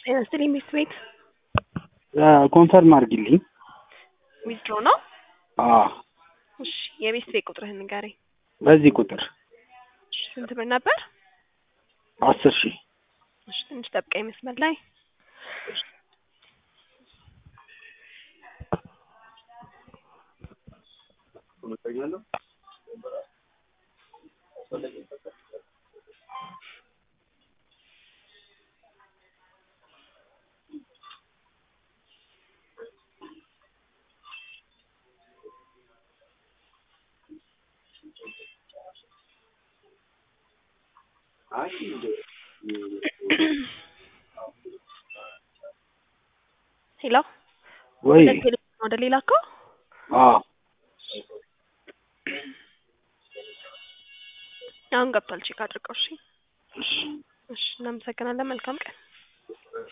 ጤና ይስጥልኝ ሚስት ቤት ኮንፈርም አድርጊልኝ። ዊዝድሮ ነው? አዎ እሺ የቤት ቤት ቁጥርህን ንገረኝ። በዚህ ቁጥር እሺ ስንት ብር ነበር? አስር ሺህ እሺ ትንሽ ጠብቀኝ መስመር ላይ ሄሎ ወይ ወደ ቴሌፎን ወደ ሌላ እኮ አዎ አሁን ገብቷል። ቼክ አድርገው። እሺ እሺ፣ እናመሰግናለን። መልካም ቀን